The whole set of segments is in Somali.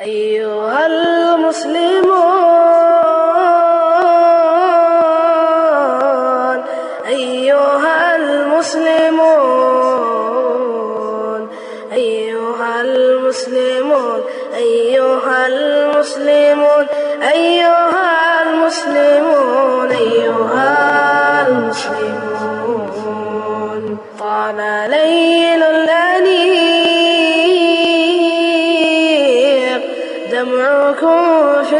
أيها المسلمون أيها المسلمون أيها المسلمون أيها المسلمون أيها المسلمون أيها المسلمون طال ليل الأنيق دمعكم في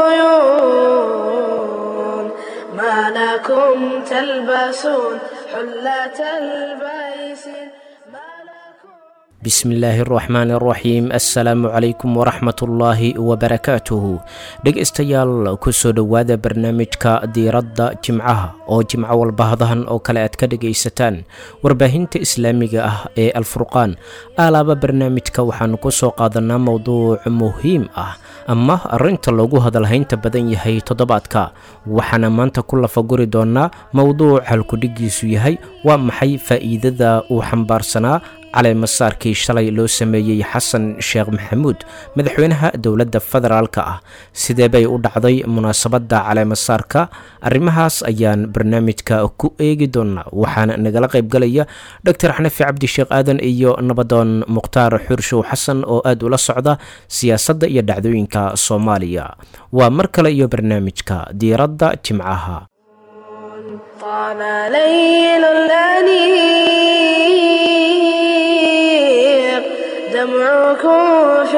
العيون ما لكم تلبسون حلة البيس ما لكم bismillaahi araxmaani araxiim assalaamu calaykum waraxmatullaahi wabarakaatuhu dhegaystayaal kusoo dhowaada barnaamijka diiradda jimcaha oo jimco walba hadahan oo kale aad ka dhegaysataan warbaahinta islaamiga ah ee alfurqaan aalaaba barnaamijka waxaanu ku soo qaadanaa mowduuc muhiim ah ama arrinta loogu hadalhaynta badan yahay toddobaadka waxaana maanta ku lafaguri doonaa mowduuc halkudhigiisu yahay waa maxay faa'iidada uu xambaarsanaa caleemasaarkii shalay loo sameeyey xasan sheekh maxamuud madaxweynaha dowladda federaalka ah sidee bay u dhacday munaasabadda caleemasaarka arrimahaas ayaan barnaamijka ku eegi doonaa waxaana nagala qaybgalaya doctor xanafi cabdisheekh aadan iyo nabadoon mukhtaar xurshow xasan oo aad ula socda siyaasadda iyo dhacdooyinka soomaaliya waa mar kale iyo barnaamijka diiradda jimcaha طال ليل الأنيق دمعكم في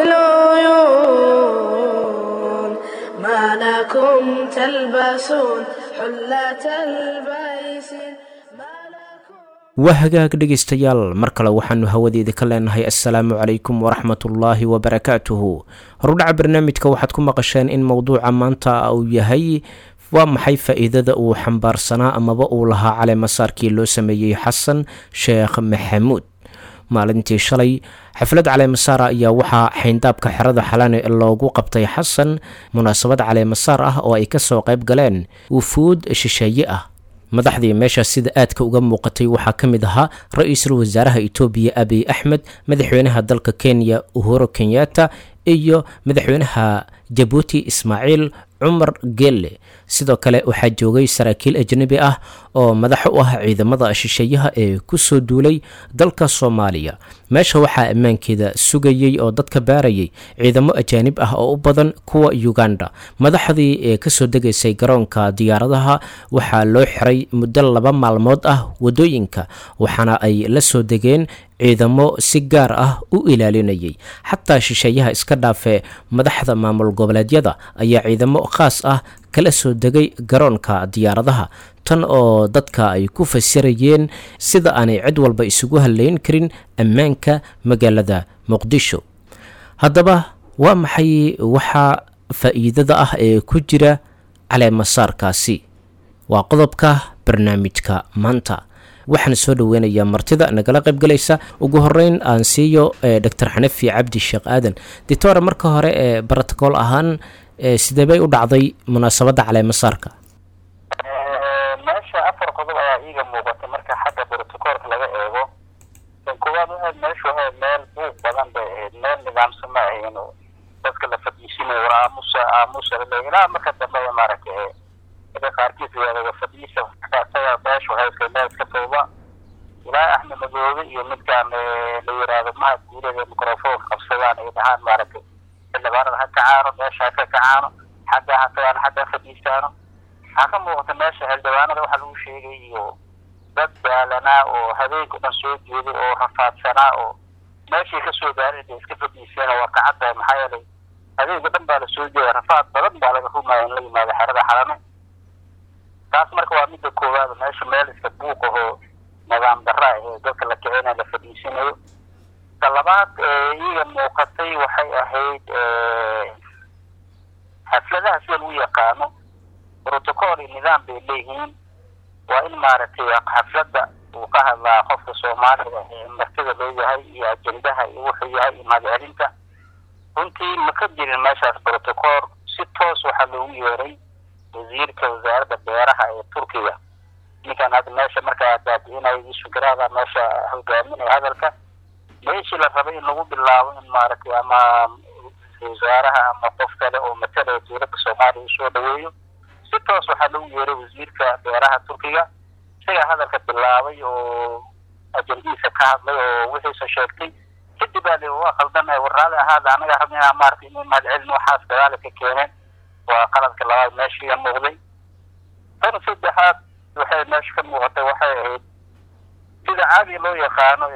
العيون ما لكم تلبسون حلة البيس ما لكم waa hagaag dhegaystayaal mar kale waxaanu hawadeeda ka leenahay assalaamu calaykum waraxmatullaahi wabarakaatuhu horudhaca barnaamijka waxaad ku maqasheen in mowduuca maanta uu yahay waa maxay faa'iidada uu xambaarsanaa amaba uu lahaa caleemasaarkii loo sameeyey xasan sheekh maxamuud maalintii shalay xaflad caleemasaara ayaa waxaa xayndaabka xerada xalane loogu qabtay xasan munaasabad caleemasaar ah oo ay ka soo qayb galeen wufuud shisheeye ah madaxdii meeshaas sida aadka uga muuqatay waxaa ka mid ahaa ra-iisul wasaaraha etoobiya abiy axmed madaxweynaha dalka kenya uhuru kenyatta iyo madaxweynaha jabuuti ismaaciil cumar gelle sidoo kale waxaa joogay saraakiil ajnabi ah oo madax u ah ciidamada shisheeyaha ee ku soo duulay dalka soomaaliya meesha waxaa ammaankeeda sugayey oo dadka baarayay ciidamo ajaanib ah oo u badan kuwa uganda madaxdii ee kasoo degaysay garoonka diyaaradaha waxaa loo xiray muddo laba maalmood ah waddooyinka waxaana ay la soo degeen ciidamo si gaar ah u ilaalinayay xataa shisheeyaha iska dhaafee madaxda maamul goboleedyada ayaa ciidamo khaas ah kala soo degay garoonka diyaaradaha tan oo dadka ay ku fasirayeen sida aanay cid walba isugu hadlayn karin ammaanka magaalada muqdisho haddaba waa maxay waxaa faa'iidada ah ee ku jira caleemasaarkaasi waa qodobka barnaamijka maanta waxaan soo dhoweynayaa martida nagala qaybgalaysa ugu horeyn aan siiyo doctor xanafi cabdi sheekh aadan ditore marka hore ee brotocool ahaan sidee bay u dhacday munaasabadda caleemasaarka meesha afar qodob ayaa iiga muuqata marka xagga brotocoolka laga eego kan koowaad waxayd meeshu ahayd meel buuq badan bay ahayd meel nidaamsan ma ahayn oo dadka la fadhiisinayo war aamusa aamusa lale ilaa marka dambe maaragtay dadka qaarkiis yidhahda fadhiisa isaga meeshu hayska meel iska tooba ilaa axmed madoobe iyo midkaan la yiraahdo mahad guuleed ee microfoonka qabsadaan ay dhahaan maaragtay xildhibaanada ha kacaano meesha ha ka kacaano xagga ha tagaan xagga ha fadhiistaano waxaa ka muuqata meesha xildhibaanada waxa lagu sheegay iyo dad daalanaa oo habeenka dhan soo jeeday oo rafaadsanaa oo meeshii kasoo daarin bay iska fadhiiseen oo waa kacadda maxaa yeelay habeenka dhan baa lasoo jeeda rafaad badan baa laga rumaya in la yimaado xerada xalame taas marka waa midda koowaad meesha meel iska buuq ahoo nidaam darra ee dadka la kicina la fadhiisanayo ta labaad iyaga muuqatay waxay ahayd xafladaha sida lagu yaqaano protocol iyo nidaam bay leeyihiin waa in maaragtay xafladda uu ka hadlaa qofka soomaalida ee martida loo yahay iyo ajendaha iyo wuxuu yahay iyo mahadcelinta runtii ma ka jirin meeshaas protocol si toos waxaa loogu yeeray wasiirka wasaaradda beeraha ee turkiga ninkan hadda meesha markaa baabi'inaya isugarada meesha hogaaminaya hadalka meeshii la rabay in lagu bilaabo in maaragtay ama ra-iisul wasaaraha ama qof kale oo matalaya dowladda soomaaliya usoo dhaweeyo si toos waxaa lagu yeeray wasiirka beeraha turkiga isagaa hadalka bilaabay oo ajandihiisa ka hadlay oo wixiisa sheegtay kadib baa li waa khaldanahay warraali ahaada anaga rabna inaan maaragtay inay mahadcelin waxaas dagaala ka keeneen waa qaladka labaad meeshiiga muuqday tan saddexaad waxay meesha ka muuqatay waxay ahayd sida caadiga loo yaqaano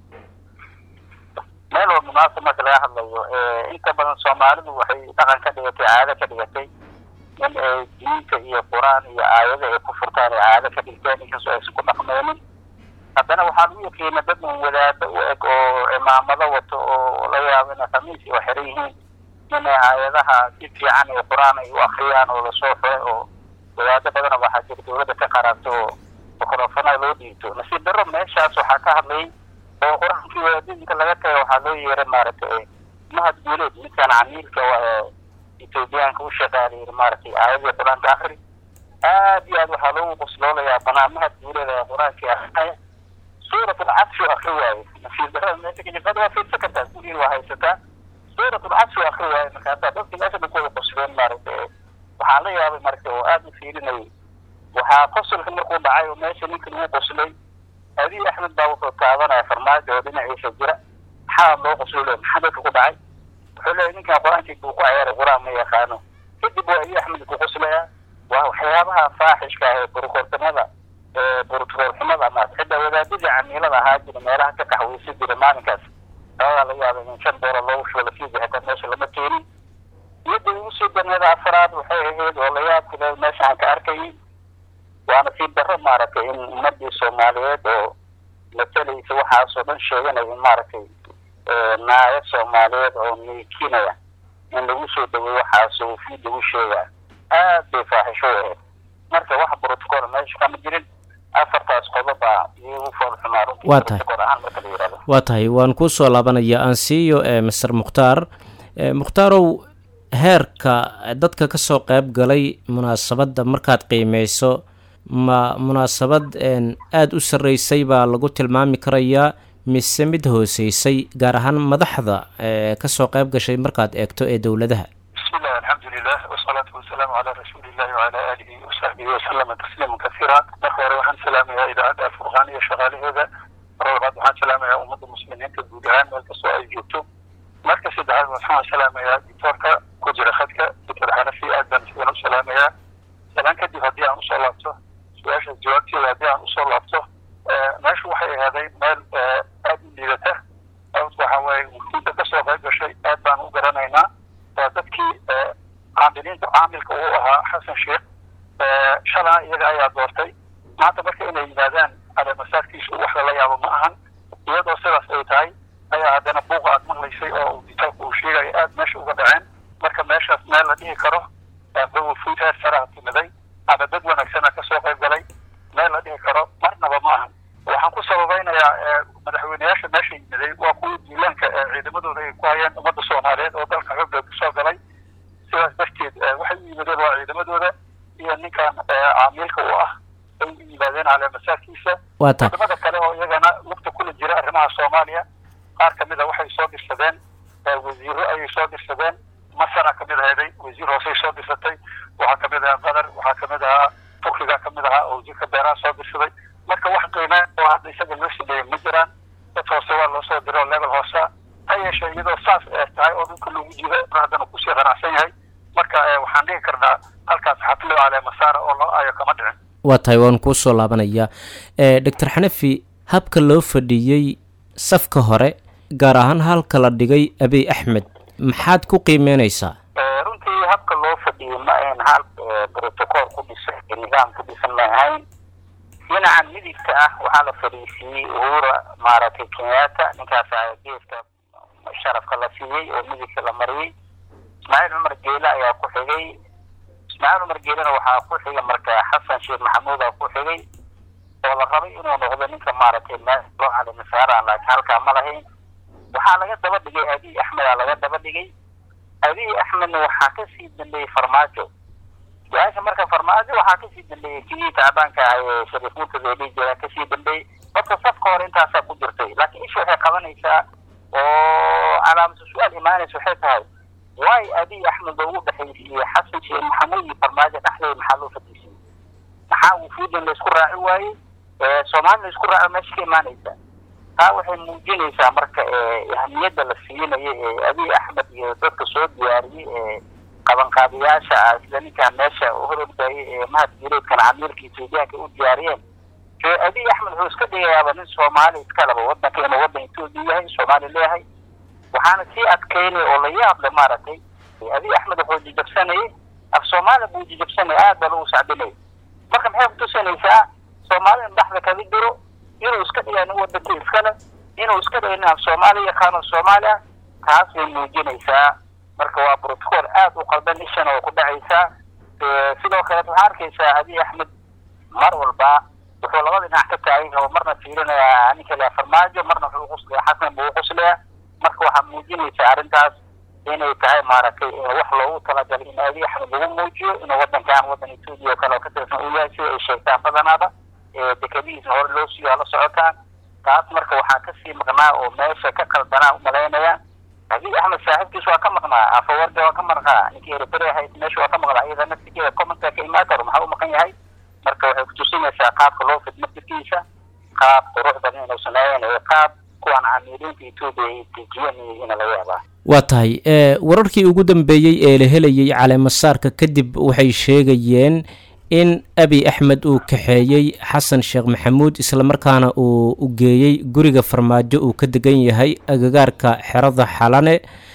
meel oo munaasab marka laga hadlayo inta badan soomaalidu waxay dhaqan ka dhigatay caado ka dhigatay in ay diinta iyo qur-aan iyo aayada ay ku furtaan ay caado ka dhigteen inkastoo aysan ku dhaqmeynin haddana waxaa lagu yaqiina dad un wadaado u eg oo cimaamado wato oo la yaabo inay khamiis oo xiran yihiin inay aayadaha si fiican ee qur-aan ay u akriyaan oo lasoo xuray oo wadaado badana waxaa jira dowladda ka qaraato oo mikrofona loo dhiibto nasiib darro meeshaas waxaa ka hadlayay oo qur-aankii wadaadinka laga tagay waxaa loo yeeray maaragtay mahad guuleed midkaan camiilka ethoobiyaanka u shaqaaliyay maaragtay aayadii qur-aanka akri aad iyo aad waxaa loogu qusloolayaa banaa mahad guuleed ee qur-aankii akrinaya suurat alcadfi akri waaye nasiib darrada meesha ka jirta waa fiirsan kartaa gurigiin waa haysataa suurat alcadfi akri waaye markaasaa dadkii meesha dhan kuwada qosleen maaragtay waxaan la yaabay marka oo aad u fiirinayay waxaa qosolka markuu dhacay oo meesha ninka lagu qoslay abiy axmed baa wuxuu taabanaya farmaajo oo dhinaciisa jira maxaa loo qoslole maxaa dadka ku dhacay wuxuu leeyahy ninkan qur-aankii buu ku ciyaaray qur-aan ma yaqaano kadib waa abiy axmed ku qoslaya waa waxyaabaha faaxishka ah ee burukortamada ee burutukoolxumada ama xitaa wadaadadii camiilada ahaa jira meelaha ka qaxweysan jira maalinkaas labadaa laga yaaba in shan doolar loogu shubo lasiibi xitaa meesha lama keenin iyada ugu soo daneeda afaraad waxay ahayd oo la yaabka le meesha aan ka arkayay waa nasiib darro maaragtay in ummadii soomaaliyeed oo matalaysa waxaasoo dhan sheeganaya in maaragtay naayo soomaaliyeed oo miikinaya in lagu soo dhaweey waxaas oo fiid lagu sheegaa aad bay faaxisho u ahayd marka wax brotocool meesha kama jirin afartaas qodoba iyagu foolxumaa runtii Waa tahay. protocol ahaan marka la yidhahdo waa tahay waan kuu soo laabanaya aan siiyo ee master mukhtaar ee mukhtaarow heerka dadka ka soo qayb galay munaasabadda markaad qiimeyso ma munaasabad een aada u sarreysay baa lagu tilmaami karayaa mise mid hooseysay gaar ahaan madaxda ee kasoo qayb gashay markaad eegto ee dowladaha بسم الله الحمد لله والصلاة والسلام على رسول الله وعلى آله وصحبه وسلم تسليما كثيرا أخوة وحن سلام يا إذاعة الفرقان يا شغالي هذا رغبات وحن سلام يا أمة المسلمين كالبودهان والكسوء يجوبتو مركز الدعاء وحن سلام يا دكتورك كجرى خدك دكتور حنفي آدم سيدنا سلام يا سلام كدي هدي عن صلاته سواش الجوابتي هدي عن صلاته ماشي وحي هذا مال آدم ليلته أو وحوي وكنت كسوء غير شيء آدم وقرنينا waa dadkii caamiliinta caamilka uu ahaa xasan sheekh shalaa iyaga ayaa doortay maanta marka inay yimaadaan aleemasaadkiisu wax lala yaabo ma ahan iyadoo sidaas ay tahay ayaa haddana buuqa aad maqlaysay oo ditaabka uu sheegayo aad meesha uga dhaceen marka meeshaas meel la dhihi karo fuud heer saraha timiday ama dad wanaagsana kasoo qayb galay meel la dhihi karo marnaba ma ahan waxaan ku sababaynayaa madaxweyneyaasha meesha yimiday waa kuwii diilaanka ee ciidamadooda ay ku hayeen ummadda soomaaliyeed oo dalka xooga kusoo galay sidaas darteed waxay u yimideen waa ciidamadooda iyo ninkan caamiilka u ah ay u yimaadeen caleemasaadkiisa waa tahay wadamada kale oo iyagana lugta kula jira arrimaha soomaaliya qaar kamid a waxay soo dirsadeen wasiiro ayay soo dirsadeen masara kamid aheeday wasiir hoosey soo dirsatay waxaa kamid ahaa qatar waxaa kamid ahaa turkiga kamid ahaa oo wasiirka beeraha soo dirsaday marka wax qiimeyn oo hadda isaga loo sameeyey ma jiraan dad hoose waa loo soo diro level hoose ha yeeshee iyadoo saas ee tahay oo dhulka loogu jiro haddana kusii qanacsan yahay marka eh, waxaan dhihi karnaa halkaas xaflo caleemasaara oo loo aayo kama dhicin waa tahay waan kuu soo laabanayaa ee doctor xanafi habka loo fadhiiyey safka hore gaar ahaan halka la dhigay abiy axmed maxaad ku qiimeyneysaa Eh, runtii habka loo fadhiyey ma ahayn hal eh, protocol ku dhisan iyo nidaam ku dhisan ma ahayn dhinacan midigta ah waxaa la fadhiisiiyey uhura maaragtay kenyatta ninkaas ayaa geeska sharafka la siiyey oo midigta la mariyey ismaaciil cumar geele ayaa ku xigay ismaaciil cumar geelena waxaa ku xigay marka xasan sheekh maxamuud aa ku xigay oo la rabay inuu noqdo ninka maaragtay meel loo calimisaaran laakiin halkaa ma lahayn waxaa laga daba dhigay abiy axmed aa laga daba dhigay abiy axmedna waxaa kasii dambeeyey farmaajo su-aasha marka farmaajo waxaa kasii dambeeyey kii tacbaanka ah ee shariif murtada ee dhihi jiraa kasii dambeeyey horta safka hore intaasaa ku jirtay laakiin isha waxay qabanaysaa oo calaamatu su-aal imaanaysa waxay tahay waay abiy axmed loogu dhexaysiiyey xasan sheekh maxamuud iyo farmaajo dhexdeeda maxaa loo fadhiisiyey maxaa wufuudan laysku raaci waayey soomaalina laysku raaco meesha ka imaanaysa taa waxay muujinaysaa marka ahamiyadda la siinayo ee abiy axmed iyo dadka soo diyaariyey ee qabanqaabiyaasha ah sida ninkaan meesha hor ordayay ee mahad jireedkan camiilka etoobiyaanka u diyaariyeen abiy axmed wuxuu iska dhigayaaba nin soomaali iska laba wadanka inuu wadan etoobiya yahay soomaali leeyahay waxaana sii adkeynay oo la yaable maaragtay abiy axmed wuxuu jijabsanayay af soomaaliya buu jijabsanaya aad baa lagu sacbinaya marka maxay kutusinaysaa soomaalida dhexda kaga jiro inuu iska dhigay nin wadanka iskale inuu iska dhigay nin af soomaaliya yaqaano soomaaliya taas bay muujinaysaa marka waa protocol aad u qaldan ishana oo ku dhacaysaa sidoo kale waxaa arkaysaa abiy axmed mar walba wuxuu labada dhinac ka taagan yahay oo marna fiirinaya ninka lea farmaajo marna wuxuu quslaya xasan buu quslaya marka waxaa muujinaysaa arrintaas inay tahay maaragtay wax loogu talagalay in abiy axmed lagu muujiyo inuu wadankan wadan etoobiya oo kale oo ka tirsan uu yahay sida ay sheegtaan badanaaba dekadihiisna hore loo siiyo hala socotaan taas marka waxaa kasii maqnaa oo meesha ka qaldanaa umalaynaya abiy axmed saaxiibkiis waa ka maqnaa afawarga waa ka maqnaa ninkii eritrea hayd meesha waa ka maqnaa iyada naftigeeda commentka ka imaan karo maxaa u maqan yahay marka waxay kutusinaysaa qaabka loo fidmo firkiisa qaab qurux badan inuusan ahayn ee qaab kuwan camiiliinta etoobiya ay dejiyeen ina laga yaabaa waa tahay wararkii ugu dambeeyey ee la helayay caleemasaarka kadib waxay sheegayeen in abiy axmed uu kaxeeyey xasan sheekh maxamuud islamarkaana uu u geeyey guriga farmaajo uu ka degan yahay agagaarka xerada xalane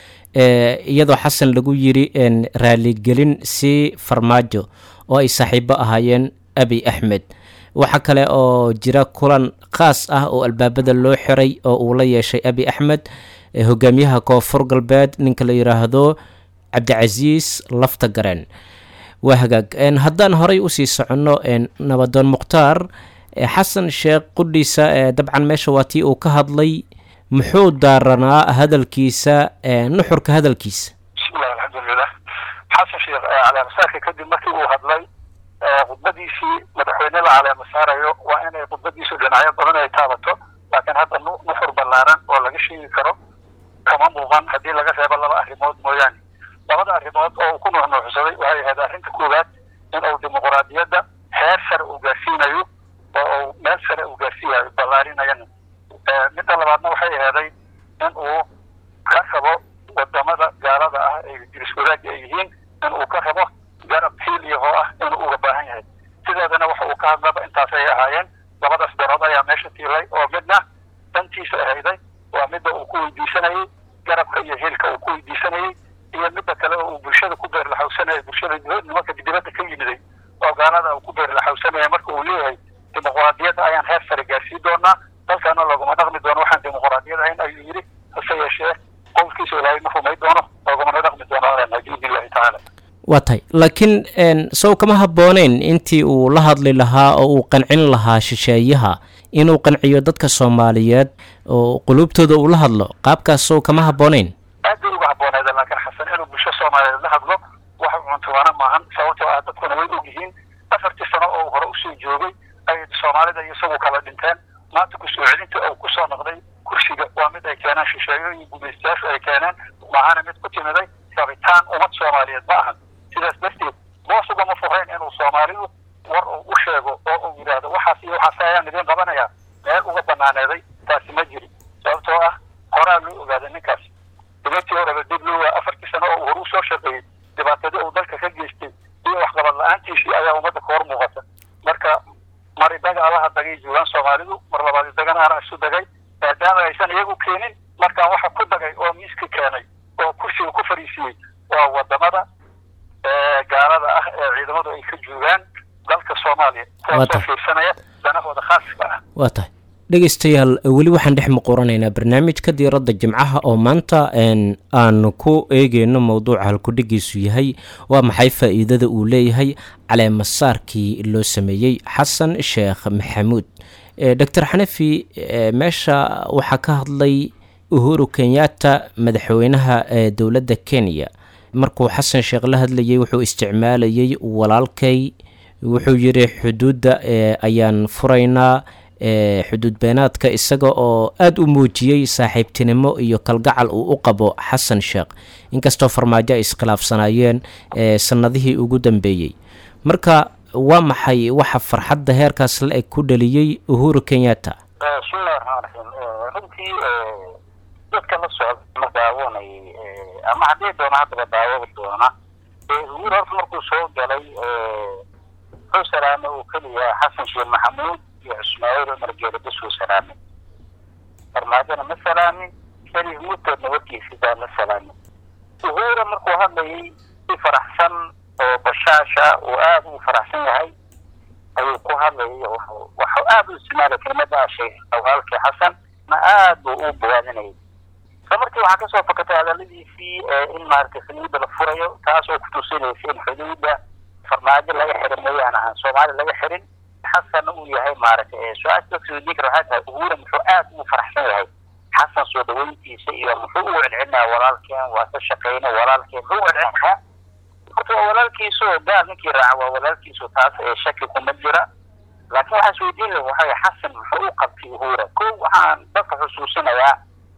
iyadoo xasan lagu yiri raaligelin si farmaajo oo ay saaxiibo ahaayeen abiy axmed waxaa kale oo jira kulan khaas ah oo albaabada loo xiray oo uu la yeeshay abiy axmed hogaamiyaha koonfur galbeed ninka la yidhaahdo cabdicasiis lafta gareen waa hagaag haddaan horay usii soconno nabadoon mukhtaar xasan sheekh qudhiisa dabcan meesha waa tii uu ka hadlay muxuu daaranaa hadalkiisa nuxurka hadalkiisa bismillahi alxamdulilah xasan sheekh caleemasaarka kadib markii uu hadlay khudbadiisii madaxweyne la caleemasaarayo waa inay khudbadiisu dhinacyo badan ay taabato laakiin hadda nuxur ballaaran oo laga sheegi karo kama muuqan haddii laga reebo laba arrimood mooyaane labada arrimood oo uu ku nuuxnuuxsaday waxay ahayd arrinta koowaad in uu dimuquraadiyadda heer sare uu gaarsiinayo oo uu meel sare uu gaarsiiyayo ballaarinayana midda labaadna waxay aheeday in uu ka rabo wadamada gaalada ah ay jiris wadaagga ay yihiin in uu ka rabo garab hiiliyahoo ah inuu uga baahan yahay sideedana waxa uu ka hadlaba intaas ay ahaayeen labadaas darood ayaa meesha tiilay oo midna dantiisa ahayday waa midda uu ku weydiisanayay garabka iyo hiilka uu ku weydiisanayay iyo midda kale oo uu bulshada ku beerlaxawsanaya bulshada nimanka dibadda ka yimiday oo gaalada uu ku beerlaxawsanaya marka uu leeyahay dimuquraadiyadda ayaan heer sare gaarsii doonaa dalkana laguma dhaqmi doono waxaan dimuquraadiyad ahayn ayuu yidhi hase yeeshee qowlkiisa ilaahay ma rumay doono lagumana dhaqmi doono biidnillahi tacaala waa tahay laakiin sow kama habbooneyn intii uu la hadli lahaa oo uu qancin lahaa shisheeyaha inuu qanciyo dadka soomaaliyeed oo quluubtooda uu la hadlo qaabkaas sow kama habbooneyn aad bay uga habbooneeda laakiin xasan inuu bulsho soomaaliyeed la hadlo wax cuntubaana maahan sababtoo ah dadkuna way og yihiin afartii sano oo hore usoo joogay ay soomaalida iyo isagu kala dhinteen maanta kusoo celinta uu kusoo noqday kursiga waa mid ay keeneen shisheeyo iyo gumaystayaashu ay keeneen maahana mid ku timiday rabitaan ummad soomaaliyeed ma ahan sidaas darteed boos ugama furayn inuu soomaalidu war uu u sheego oo uu yidhaahdo waxaas iyo waxaas ayaan idiin qabanayaa meel uga banaaneeday taasi ma jirin sababtoo ah horaa loo ogaaday ninkaas dibantii horeba dib loo waa afartii sano oo uu hore usoo shaqeeyey dhibaatadii uu dalka ka geystay iyo waxqabad la-aantiisii ayaa ummadda ka hor muuqata marka mar idaga alaha dagay joogaan soomaalidu mar labaad idagana ana isu dagay maadaama aysan iyagu keenin markaan waxa ku dagay oo miiska keenay oo kursiga ku fariisiyey waa wadamada gaalada ah ee ciidamadu ay ka joogaan dalka soomaaliya kuwaasoo fiirsanaya danahooda khaaska ah waa tahay dhegeystayaal weli waxaan dhex muquranaynaa barnaamijka diiradda jimcaha oo maanta aanu ku eegeyno mowduuca halkudhigiisu yahay waa maxay faa-iidada uu leeyahay caleemasaarkii loo sameeyey xasan sheekh maxamuud doctor xanafi meesha waxaa ka hadlay uhuru kenyatta madaxweynaha dowladda kenya markuu xasan sheekh la hadlayay wuxuu isticmaalayay walaalkay wuxuu yidhi xuduudda ayaan furaynaa xuduud beenaadka isaga oo aada u muujiyey saaxiibtinimo iyo kalgacal uu u qabo xasan sheekh inkastoo farmaajo ay iskhilaafsanaayeen sanadihii ugu dambeeyey marka waa maxay waxa farxadda heerkaas la eg ku dhaliyey uhuru kenyatta bismillahi raxmaan raxiim runtii dadka la socda ma daawanayay ama haddii doona haddaba daawada doona uhuru horta markuu soo galay wuxuu salaamay uu keliya xasan sheekh maxamuud iyo ismaaciil cumar geele bas uu salaamay farmaajona ma salaamin sharif murtadna warkiisi baa ma salaamin uhura markuu hadlayay si faraxsan oo bashaasha uu aada u faraxsan yahay ayuu ku hadlayay waxuu aada u isticmaalay kelmada sheekh awaalkii xasan na aada buu u bawaadinayay isla markii waxaa kasoo fakatay hadaladiisii in maaragtay xuduudda la furayo taas oo kutusinaysa in xuduudda farmaajo laga xirin mooyaan ahaan soomaaliya laga xirin xasanna uu yahay maaragtay su-aasha dadka weydiin kara waxay tahay uhura muxuu aada ugu faraxsan yahay xasan soo dhaweyntiisa iyo muxuu ugu celcelinaya walaalkeen waa ka shaqeyna walaalkeen muxuu ugu celcelinayaa horta waa walaalkiisu oo gaal ninkii raaca waa walaalkiisu taas ee shaki kuma jira laakiin waxaa isweydiin laha waxay xasan muxuu u qabtay uhura ko waxaan dadka xusuusinayaa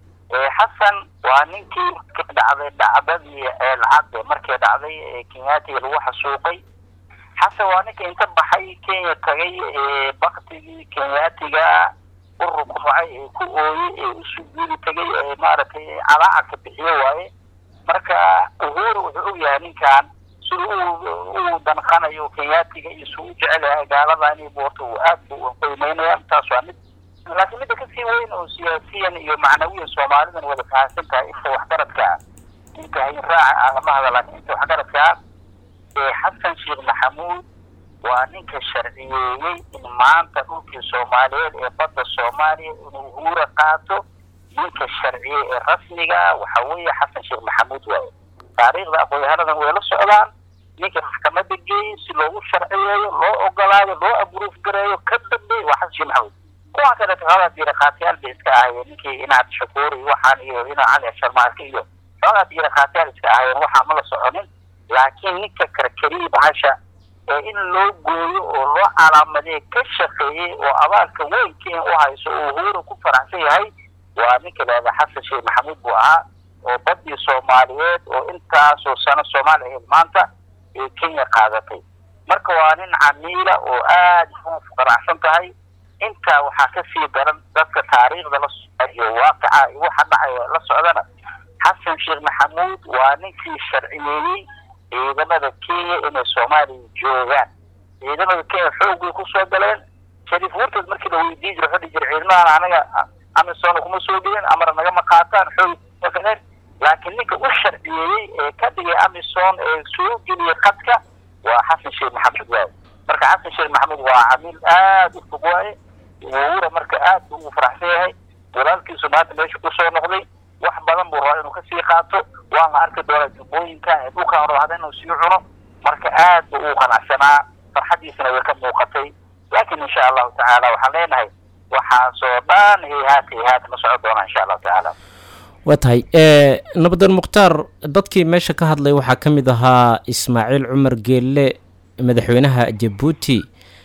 xasan waa ninkii markii dhacday dhacdadii eelcadde markii dhacday ee kenyaatiga lagu xasuuqay xasan waa ninka inta baxay kenya tagay baktigii kenyaatiga u rukuucay ee ku ooyey ee u sujuudi tagay ee maaragtay calaacadka bixiyo waaye marka uhuru wuxuu og yahay ninkan sida uu danqanayo kenyaatiga iyo suu u jecel yahay gaaladani boorta uu aad bu qiimeynaya taas waa mid laakiin midda kasii weyn oo siyaasiyan iyo macnawiyan soomaalidan wada fahamsan tahay inta waxgaradka ah inta hayn raaca ah lama hada laakiin inta waxgaradka ah ee xasan sheekh maxamuud waa ninka sharciyeeyey in maanta dhulkii soomaaliyeed ee badda soomaaliya inuu uhura qaato ninka sharciye ee rasmiga waxa weeye xasan sheekh maxamuud waaye taariikhda aqoonyahanadan way la socdaan ninka maxkamada geeyey si loogu sharciyeeyo loo ogolaado loo abruuf gareeyo ka dambeey waa xasan sheekh maxamuud kuwa kaleeto xoogaa diirakhaatiyaal bay iska ahayeen ninkii inaad shakuur iyo waxaan iyo ina cali asharmaarka iyo xoogaa diirakhaatiyaal iska ahayeen waxaa ma la soconin laakiin ninka karkariyi bahasha ee in loo gooyo oo loo calaamadee ka shaqeeyey oo abaalka weyn kenya u hayso oo uhuru ku faraxsan yahay waa ninka lahada xasan sheekh maxamuud buu ahaa oo badii soomaaliyeed oo intaasoo sano soomaaliya ahayd maanta ee kenya qaadatay marka waa nin camiila oo aada u faracsan tahay intaa waxaa kasii daran dadka taariikhda la socda iyo waaqica iyo waxa dhacaya la socdana xasan sheekh maxamuud waa ninkii sharciyeeyey ciidamada kenya inay soomaaliya joogaan ciidamada kenya xoog bay kusoo galeen shariif wurtad markii la weydiin jira wuxuu dhihi jira ciidamadan anaga amisom kuma soo gelin amar nagama qaataan xoog makaleen laakiin ninka u sharciyeeyey ee ka dhigay amison ee soo geliyay qadka waa xasan sheekh maxamuud waaye marka xasan sheekh maxamuud waa camiil aada u fog waaye wura marka aad buu ugu faraxsan yahay walaalkiisu maanta meesha kusoo noqday wax badan buu rabaa inuu kasii qaato waan la arki doonaa jubbooyinkan ee dhulkan rabada inuu sii cuno marka aad buu ugu qanacsanaa farxadiisana way ka muuqatay laakiin insha allahu tacaala waxaan leenahay waxaasoo dhan hayhaat hayhaat ma socon doona insha allahu tacaala waa tahay nabadan mukhtaar dadkii meesha ka hadlay waxaa ka mid ahaa ismaaciil cumar geelle madaxweynaha jabuuti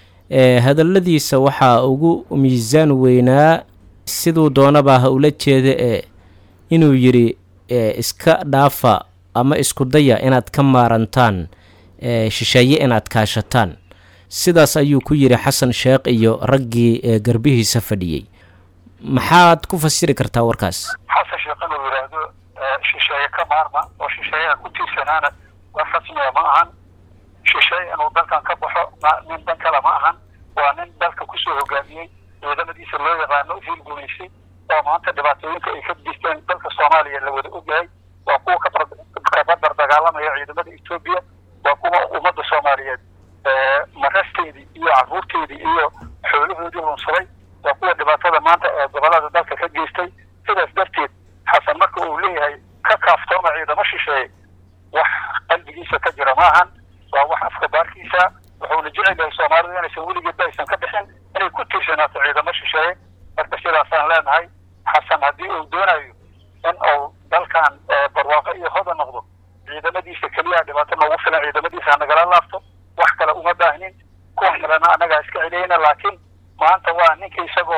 hadaladiisa waxaa ugu miisaan weynaa siduu doonaba ha ula jeeda ee inuu yidhi iska dhaafa ama isku daya inaad ka maarantaan shisheeye inaad kaashataan sidaas ayuu ku yidhi xasan sheekh iyo raggii garbihiisa fadhiyey maxaad ku fasiri kartaa warkaas xasan sheekh inuu yidhaahdo shisheeye ka maarma oo shisheeyaha ku tiirsanaana wax rasmiya ma ahan shisheeye inuu dalkan ka baxo nin dan kale ma ahan waa nin dalka kusoo hogaamiyey ciidamadiisa loo yaqaano hiil gumaysay oo maanta dhibaatooyinka ay ka disteen dalka soomaaliya la wada ogyahay waa kuwa kabadar dagaalamaya ciidamada etoobiya waa kuwa ummadda soomaaliyeed marasteedii iyo caruurteedii iyo xoolahoodii lunsaday waa kuwa dhibaatada maanta ee gobolada dalka ka geystay sidaas darteed xasan marka uu leeyahay ka kaaftooma ciidamo shisheeye wax qalbigiisa ka jira maahan waa wax afka baarkiisa wuxuuna jecel yahay soomaalidu inaysan weligeedba aysan ka bixin inay ku tiirsanaato ciidamo shisheeye marka sidaasaan leenahay xasan haddii uu doonayo in uu dalkan barwaaqo iyo hoda noqdo ciidamadiisa keliya dhibaato noogu filan ciidamadiisa nagala laabto wax kale uma baahnin kuwa kalena annagaa iska celiyeyna laakiin maanta waa ninka isagoo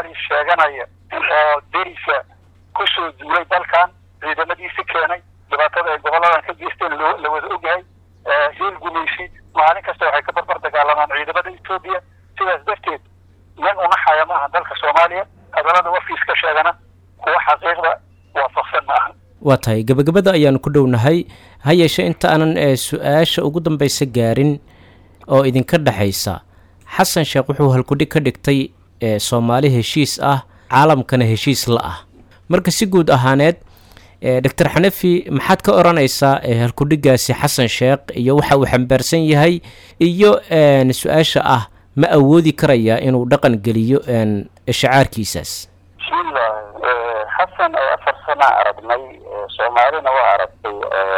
soomaaliya sheeganaya oo derisa kusoo duulay dalkan ciidamadiisi keenay dhibaatada ay goboladan ka geysteen la wada ogyahay hiil gumaysi maalin kasta waxay ka barbar dagaalamaan ciidamada etoobiya sidaas darteed nin unaxaya ma aha dalka soomaaliya hadalada wafiis ka sheegana kuwa xaqiiqda waafaqsan ma aha waa tahay gebagabada ayaanu ku dhownahay ha yeeshe inta aanan su-aasha ugu dambaysa gaarin oo idinka dhexaysa xasan sheekh wuxuu halkudhig ka dhigtay soomaali heshiis ah caalamkana heshiis la ah marka si guud ahaaneed doctor xanafi maxaad ka odhanaysaa halkudhigaasi xasan sheekh iyo waxa uu xambaarsan yahay iyo su-aasha ah ma awoodi karayaa inuu dhaqan geliyo shacaarkiisaas bismillah xasan oo afar sana aragnay soomaalina waa aragtay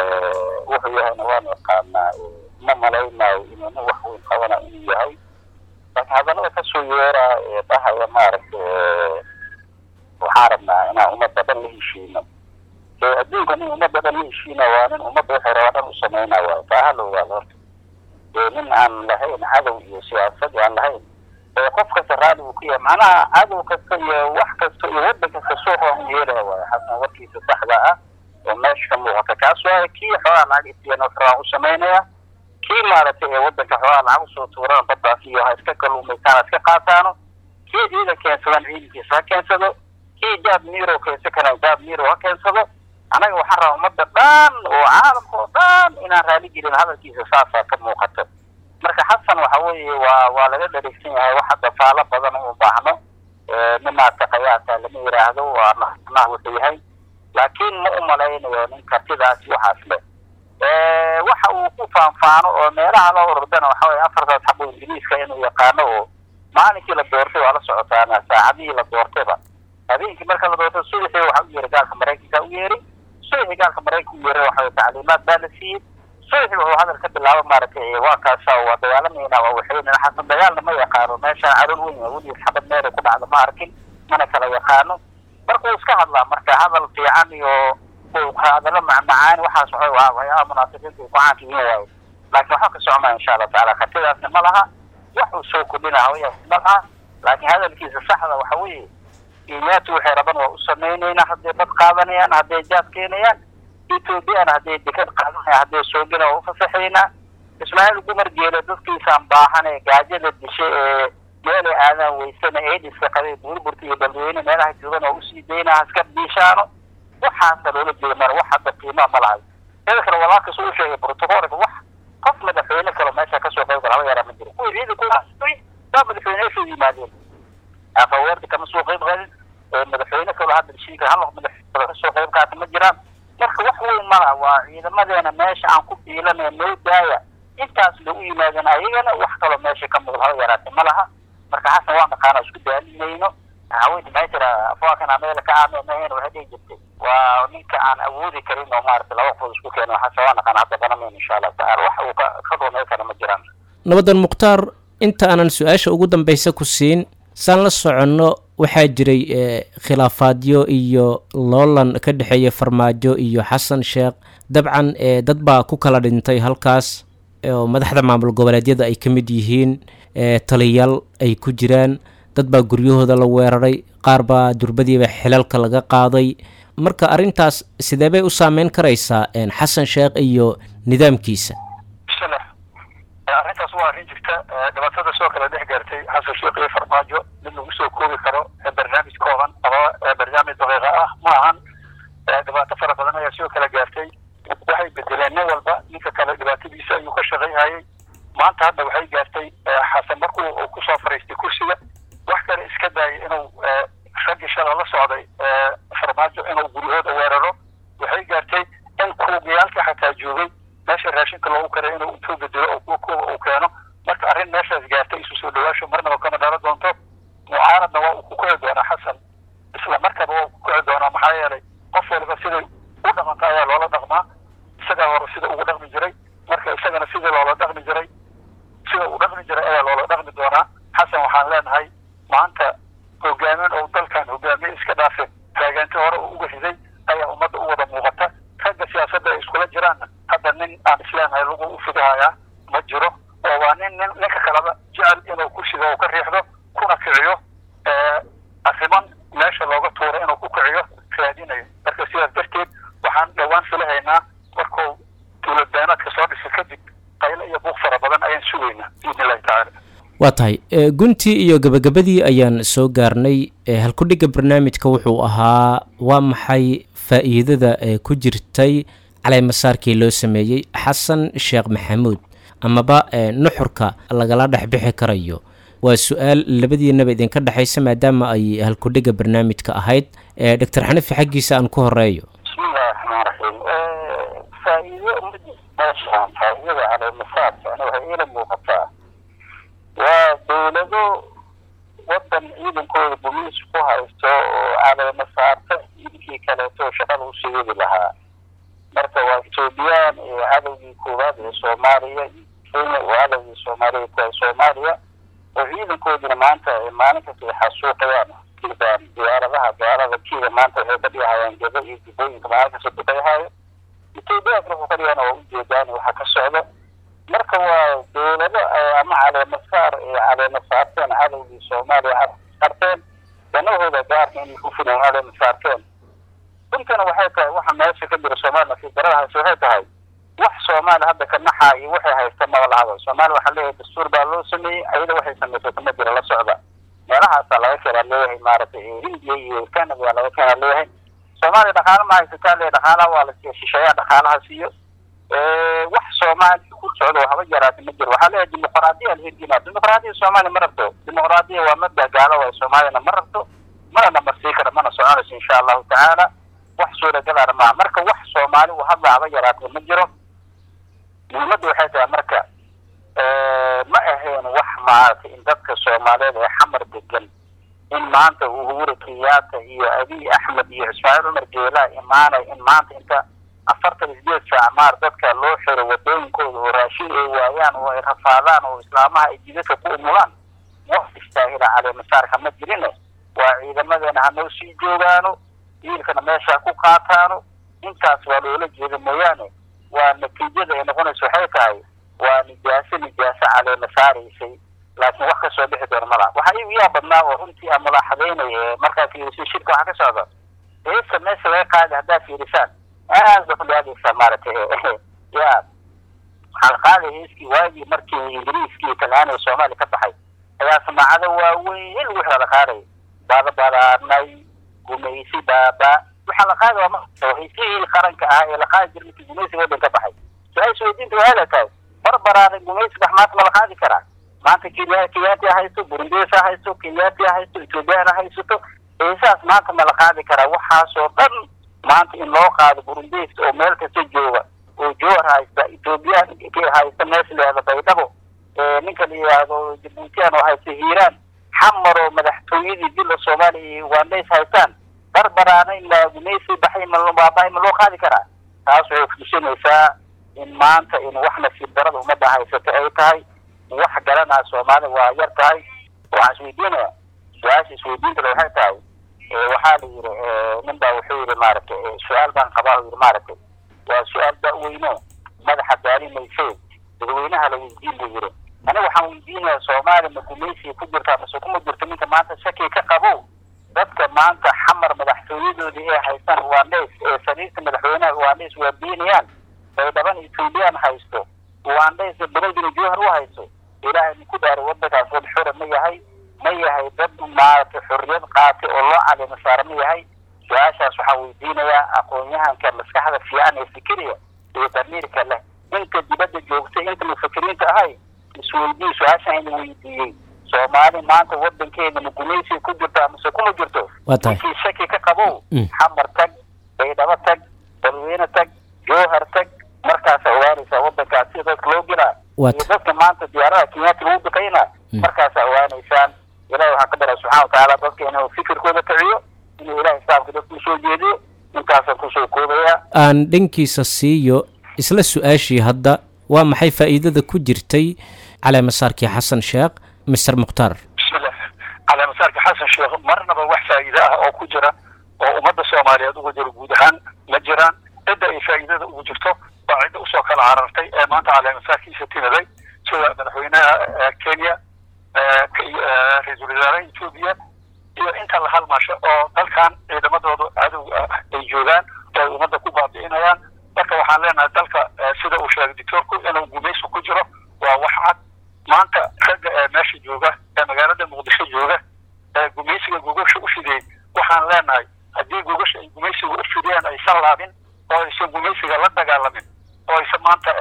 wuxuu yahayna waan yaqaanaa ma malaynayo inuu nin wax weyn qabana inuu yahay laakiin hadalada kasoo yeeraa ee dhahaya maaragtay waxaan rabnaa inaan ummadda dhan la heshiino adduunka nin ummadda dhan la heshiina waa nin ummadda waxay rabaa dhan u samayna waayo taa ha la ogaado horta nin aan lahayn cadow iyo siyaasad aan lahayn qof kasta raalli uu ku yahay macnaha cadow kasta iyo wax kasta iyo waddan kasta suuqa u yeelaya waayo xasan warkiisa saxda ah oo meesha ka muuqata kaas waayo kii xoogaa lacag isiyan waxraan u samaynaya kii maaragtay ee waddanka xoogaa lacag usoo tuurana baddaas iyo ha iska kaluumaysaan ha iska qaataano kii ciidan keensadaan ciidankiisa ha keensado kii jaab miro keensa kana jaab miro ha keensado anaga waxaan rabaa ummadda dhan oo caalamka oo dhan inaan raali gelin hadalkiisa saasaa ka muuqata marka xasan waxa weeye waa waa laga dhareegsan yahay wax hadda faalo badan u baahno nimaadka qayaasa lama yidhaahdo waa nah wuxuu yahay laakiin ma u malaynayo nin kartidaas waxaas leh waxa uu ku faanfaano oo meelaha la ordana waxa weye afartaas xabo ingiriiska inuu yaqaano oo maalinkii la doortay waa la socotaana saacadihii la doortayba habeenkii marka la doortay subaxii waxa u yeeray gaalka maraykanka u yeeray subaxii gaalka maraykanka u yeeray waxa weye tacliimaad baa la siiyey subaxii wuxuu hadal ka bilaabo maaragtay waa kaasa waa dagaalamayna waa waxaynana xasan dagaalna ma yaqaano meeshaan cadool weyn weligiis xabad meelay ku dhacda ma arkin mana kala yaqaano marka uu iska hadlaa marka hadal fiican iyo hadallo macmacaan waxaas waxa waa waxyaaba munaafiqiinta ay ku caanka yihiin waayo laakiin waxba ka socmaa insha allahu tacaala kartidaasna ma laha wax uu soo kordhina hawaya ma laha laakiin hadalkiisa saxda waxa weeye kenyaatu waxay raban waa u samaynaynaa hadday bad qaadanayaan hadday jaad keenayaan ethoobiyaana hadday dekad qaadanayaan hadday soogina waa ufasaxaynaa ismaaciil gumar geele dadkiisaan baahan ee gaajada dishay ee meelay aadaan weysana eediska qabay burburta iyo dadweyne meelaha joogan oo usii daynaa haska biishaano waxaasa loola jeeda mar wax hadda qiimaa ma lahay sida kale walaalkas uu sheegay protocolka wax qof madaxweyne kale meesha kasoo qayb gala haba yaraa ma jiro kuwii ciidanku baa madaxweyneyaashu yimaadeen afaweerda kama soo qayb qaadin madaxweyne kaloo hadda heshiinka hal madaxweyne kasoo qayb qaata ma jiraan marka wax weyn ma laha waa ciidamadeena meesha aan ku fiilanaya noo daaya intaas lagu yimaadeen ayagana wax kaloo meesha ka muuqda haba yaraate ma laha marka xasan waa naqaana isku daalimayno haweenka maxay tira afwaakan ameela ka aamemahayn waxay dhihi jirtay waa ninka aan awoodi karin oo maaragtay laba qof isku keeno xasan waa naqaana hadda banamayno insha allahu tacaala wax uu ka ka rumeyn kara ma jiraan nabadan mukhtaar inta aanan su-aasha ugu dambaysa ku siin saan la soconno waxaa jiray khilaafaadyo iyo loolan ka dhexeeya farmaajo iyo xasan sheekh dabcan dad baa ku kala dhintay halkaas oo madaxda maamul goboleedyada ay ka mid yihiin taliyaal ay ku jiraan dad baa guryahooda la weeraray qaar baa durbadiiba xilalka laga qaaday marka arrintaas sidee bay u saameyn karaysaa xasan sheekh iyo nidaamkiisa bismillah arrintaas waa arrin jirta dhibaatada soo kala dhex gaartay xasan sheekh iyo farmaajo mid lagu soo koobi karo barnaamij kooban ama barnaamij daqiiqa ah ma ahan dhibaato fara badan ayaa soo kala gaartay waxay bedeleen nin walba ninka kale dhibaatadiisa ayuu ka shaqayhayay maanta hadda waxay gaartay xasan markuu uu kusoo fariistay kursiga wax kale iska daayay inuu raggii shala la socday farmaajo inuu guryahooda weeraro waxay gaartay in kuugayaalka xataa joogay meesha raashinka loogu karay inuu intuu bedelo oo kuwa kuwa uu keeno marka arrin meeshaas gaartay isu soo dhawaasho marnaba kama dhalo doonto mucaaradna waa uu ku kici doonaa xasan isla markaba waa uu ku kici doonaa maxaa yeelay qof waliba siday u dhaqanta ayaa loola dhaqmaa isagaa hore sida ugu dhaqmi jiray marka isagana sidii loola dhaqmi jiray sida uu dhaqmi jiray ayaa loola dhaqmi doonaa xasan waxaan leenahay maanta hogaamin oo dalkan hogaamiye iska dhaafe taagaanti hore uu uga riday ayaa ummadda u wada muuqata ragga siyaasadda ay iskula jiraanna hadda nin aan isleenahay lagu u fidahayaa ma jiro oo waa nin nin ninka kaleba jecel inuu kursiga uu ka riixdo kuna kiciyo riman meesha looga tuuray inuu ku kiciyo raadinayo marka sidaas darteed waxaan dhowaan filahaynaa markuu tuulabeenaadka soo dhisa kadib qaylo iyo buuq fara badan ayaan sugaynaa biidni illahi tacaala waa tahay guntii iyo gabagabadii ayaan soo gaarnay halkudhigga barnaamijka wuxuu ahaa waa maxay faa'iidada ee ku jirtay caleemasaarkii loo sameeyey xasan sheekh maxamuud amaba nuxurka lagala dhex bixi karayo waa su-aal labadiinaba idinka dhexaysa maadaama ay halkudhigga barnaamijka ahayd doctor xanifi xaggiisa aan ku horeeyo bismillahi raxmaan raxiim faa'iido meeshaan faa'iidada caleemasaarka ani waxay iila muuqataa waa dowlado wadan ciidankooda bumiis ku haysto oo caleema saarta ciidankii kaleeto shaqada usii wadi lahaa marka waa ethoobiyan iyo cadowgii koowaad ee soomaaliya kenya oo cadowgii soomaaliya kuwa soomaaliya oo ciidankoodina maanta maalin kasta ay xasuuqayaan kiibaan diyaaradaha gaalada kiiba maanta waxay ka dhigahayaan gado iyo dibooyinka maalin kasta duqayhaayo ethoobiyaanka wuxuu ka dhigana waa ujeedaan waxa ka socda marka waa dowlado ama caleemasaar ay caleema saarteen cadowgii soomaaliya saarteen danahooda gaarka inay ku filan caleema saarteen runtana waxay tahay waxa meesha ka jira soomaaliya fidaradahaasi waxay tahay wax soomaali hadda ka naxaa iyo waxay haysta maba lahaba soomaaliya waxaa leeyahay dastuur baa loo sameeyey ayada waxay samaysata ma jira la socda meelahaasaa laga keenaa leeyahay maaragtay hindiya iyo canada aa laga keenaa leeyahay soomaaliya dhaqaala ma haysataa leeyahay dhaqaalaha waa la siiya shisheeyaa dhaqaalaha siiyo wax soomaaliya ku socdo haba yaraata ma jiro waxaa leeyahay dimuqraadiya alhirgina dimuqraadiya soomaaliya ma rabto dimuqraadiya waa mabda gaalo waay soomaaliyana ma rabto mana namarsii kara mana soconayso insha allahu tacaala wax suuragalaana maaha marka wax soomaali u hadla haba yaraata ma jiro muhiimadda waxay tahay marka ma ahayn wax maaragtay in dadka soomaaliyeed ee xamar degan in maanta uhuru kenyaata iyo abiy axmed iyo ismaaciil cumar geelaa imaanay in maanta inta afartan isdeed saac maar dadka loo xiro wadooyinkooda oo raashin ay waayaan oo ay rafaadaan oo islaamaha ay jidadka ku umulaan wax istaahila caleemasaarka ma jirine waa ciidamadeena hanoo sii joogaano wiilkana meesha ku qaataano intaas waa loola jeeda mooyaane waa natiijada ay noqonaysa waxay tahay waa nijaaso nijaaso caleema saaraysay laakiin wax kasoo bixi doona malaha waxaa igu yaa badnaa oo runtii aan mulaaxadaynaya ee markaa fiirisay shirka waxaa ka socda heesa meesha laga qaadi haddaad fiirisaan aad ba kudhaadaysaa maaragtay ya waxaa la qaaday heeskii waagii markii ingiriiskii iyo talyaaniga soomaaliya ka baxay ayaa samaacado waaweyn wixii la qaaday badabadaanay gumaysi baaba waxaa la qaadi waa heesihii qaranka ah ee la qaadi jira markii gumaysiga waddan ka baxay su-aasha weydiinta waxay la tahay barbaraaday gumaysiga wax maanta ma la qaadi karaa maanta kenya kenyaati ha haysto burundiis ha haysto kenyaati ha haysto ethoobiyan ha haysato heesaas maanta ma la qaadi karaa waxaasoo dhan maanta in loo qaado burundiis oo meel kasta jooga oo joor haysta ethoobiyan haysta meesha la yihahdo baydhabo ninka la yihahdo jabuutiyan oo haysta hiiraan xamar oo madaxtooyadii dila soomaaliya iyo ugandays haystaan barbaraanay ma gumaysi baxay mabaabahay ma loo qaadi karaa taas waxay kutusinaysaa in maanta in wax nasiib darada ummadda haysato ay tahay wax garanaa soomaalida waa yar tahay waxaan isweydiinaya su-aasha isweydiintale waxay tahay waxaa la yidhi nin baa wuxuu yidhi maaragtay su-aal baan qabaa u yidhi maaragtay waa su-aal da-weyno madaxa daali maysee dadweynaha la weydiin buu yidhi aniga waxaan weydiinaya soomaaliya ma gumaysiga ku jirtaa mase kuma jirto ninka maanta shaki ka qabo dadka maanta xamar madaxtooyadoodii ee haystaan ugandays ee sariirta madaxweynaha ugandays waa beenayaan baydhaban ethoobiyan haysto ugandays beledina jowhar u haysto ilaahay ninku dhaaray wadankaas wad xura ma yahay ma yahay dad maaragtay xorriyad qaatay oo loo caleema saara ma yahay su-aashaas waxaa weydiinayaa aqoon-yahanka maskaxda fiican ee fikiriya iyo damiirka leh inta dibadda joogtay inta mufakiriinta ahay isweydii su-aashaan ina weydiiyey soomaali maanta wadankeeda ma gumaysiga ku jirtaa mase kuma jirto waa tahay ninkii shaki ka qabow xamar tag baydhabo tag balweyne tag jowhar tag markaasa ogaanaysaa wadankaas sida dadka loo gelaa Wat. iyo dadka maanta diyaarada kenyaati lagu duqayna markaasa ogaanaysaan ilahi waxaan ka baraa subxana watacaala dadka inuu fikirkooda kiciyo inuu ilahay islaamka dadka usoo jeediyo intaasaan kusoo koobaya aan dhankiisa siiyo isla su-aashii hadda waa maxay faa'iidada ku jirtay caleemasaarkii xasan sheekh mister mukhtaar bismillah caleemasaarka xasan sheekh marnaba wax faa'iide ah oo ku jira oo ummadda soomaaliyeed uga jiro guud ahaan ma jiraan cidda ay faa'iidada ugu jirto waa cidda usoo kala carartay ee maanta caleemasaarkiisa timiday sida madaxweynaha eh, kenya eh, k- eh, ra-iisul wasaaraha etoobiya iyo inta la halmasho oo dalkan ciidamadooda cadowga ah ay joogaan oo ay ummadda ku baabi'inayaan marka waxaan leenahay dalka sida uu sheegay doctoorku inuu gumaysi ku jiro waa wax cad maanta ragga ee meesha jooga ee magaalada muqdisho jooga ee gumaysiga gogosha u fidiyey waxaan leenahay haddii gogosha ay gumaysiga u fidiyeen aysan laabin oo aysan gumaysiga la dagaalamin oo aysan maanta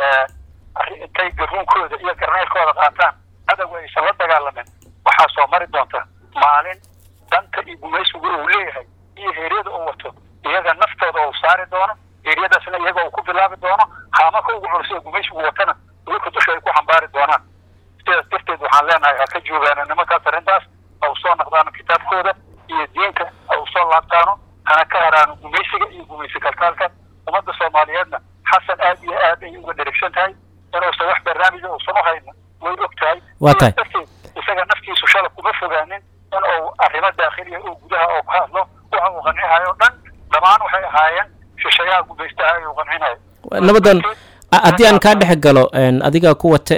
intay garuunkooda iyo garneylkooda qaataan cadowga aysan la dagaalamin waxaa soo mari doonta maalin danta iyo gumaysigu uu leeyahay iyo heeryada uu wato iyaga naftooda uu saari doono heeryadaasna iyaga uu ku bilaabi doono haamaka ugu culus ee gumaysigu watana wiilka dusha ay ku xambaari doonaan sidaas darteed waxaan leenahay ha ka joogaano nimankaas arrintaas ha u soo naqdaano kitaabkooda iyo diinta ha u soo laabtaano hana ka haraano gumaysiga iyo gumaysi kalkaalka ummadda soomaaliyeedna xasan aad iyo aad ay uga dherigsan tahay inuusan wax barnaamija uusan u hayno way og tahay waa tahay isaga naftiisu shala kuma fogaanin in uu arrimo daakhiliya oo gudaha oo ku hadlo waxa uu qancinayo dhan dhammaan waxay ahaayeen shishayaha gumaystaha ayuu qancinayo nabadan haddii aan kaa dhex galo adigaa ku wata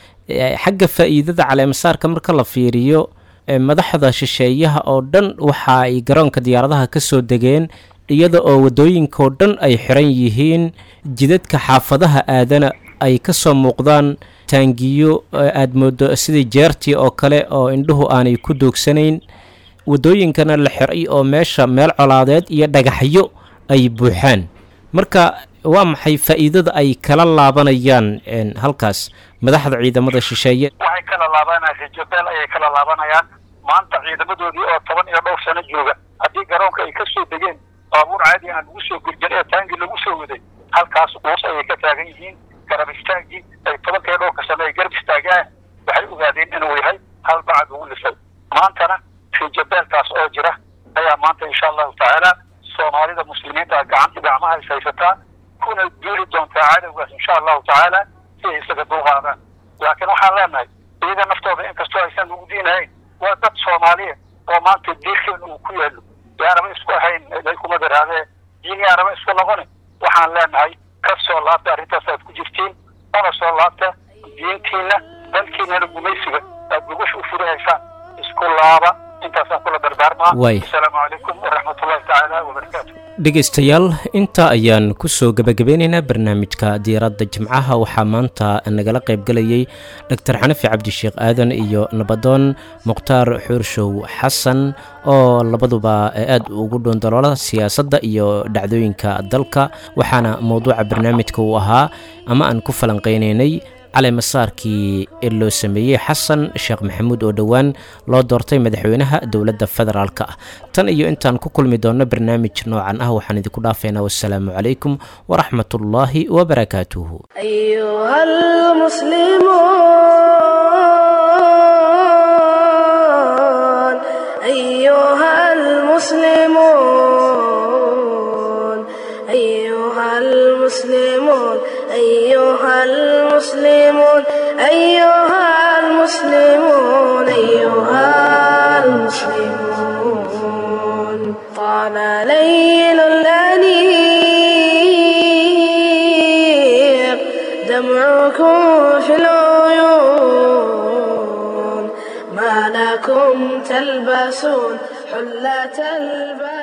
ee xagga faa'iidada caleemasaarka marka la fiiriyo madaxda shisheeyaha oo dhan waxa ay garoonka diyaaradaha ka soo degeen iyada oo waddooyinkaoo dhan ay xiran yihiin jidadka xaafadaha aadana ay ka soo muuqdaan taangiyo aada moodo sidii jeertii oo kale oo indhuhu aanay ku doogsanayn waddooyinkana la xiray oo meesha meel colaadeed iyo dhagaxyo ay buuxaan marka waa maxay faa'iidada ay kala laabanayaan halkaas madaxda ciidamada shisheeye waxay kala laabanayaan rajabeel ayay kala laabanayaan maanta ciidamadoodii oo toban iyo dhowr sano jooga haddii garoonka ay ka soo degeen baabuur caadi aan lagu soo gurjan ee taangi lagu soo waday halkaas quus ayay ka taagan yihiin garab istaagii ay tobanka iyo dhowrka sano ay garab istaagaan waxay ogaadeen inuu yahay hal bacad ugu lisay maantana rajabeelkaas oo jira ayaa maanta insha allahu tacaala soomaalida muslimiinta gacanta gacmaha is haysataa kuna duuli doontaa cadowgaas insha allahu tacaala si ay isaga dulqaadaan laakiin waxaan leenahay iyaga naftooda inkastoo aysan ugu diinahayn waa dad soomaaliya oo maanta diirkeena uu ku yaalo yaanaba isku ahayn ay kuma daraadee diin yaanaba isku noqoni waxaan leenahay ka soo laabta arrintaas aad ku jirtiin ona soo laabta diintiina dalkiinana gumaysiga aad gogosha u furihaysaan isku laaba intaasaan kula dardaarmaa Waay. asalaamu calaykum waraxmatullahi tacaala wabarakaatu dhegaystayaal intaa ayaan kusoo gebagabeynaynaa barnaamijka diiradda jimcaha waxaa maanta nagala qaybgelayay dr xanafi cabdisheekh aadan iyo nabadoon mukhtaar xuurshow xasan oo labaduba aad ugu dhoondaloola siyaasadda iyo dhacdooyinka dalka waxaana mowduuca barnaamijka uu ahaa ama aan ku falanqeynaynay caleemasaarkii ee loo sameeyey xasan sheekh maxamuud oo dhowaan loo doortay madaxweynaha dowladda federaalka ah tan iyo intaan ku kulmi doonno barnaamij noocan ah waxaan idinku dhaafaynaa wassalaamu calaykum waraxmatullaahi wabarakaatuhu أيها المسلمون أيها المسلمون أيها المسلمون أيها المسلمون أيها المسلمون أيها المسلمون طال ليل الأنيق دمعكم في العيون ما لكم تلبسون حلة البيت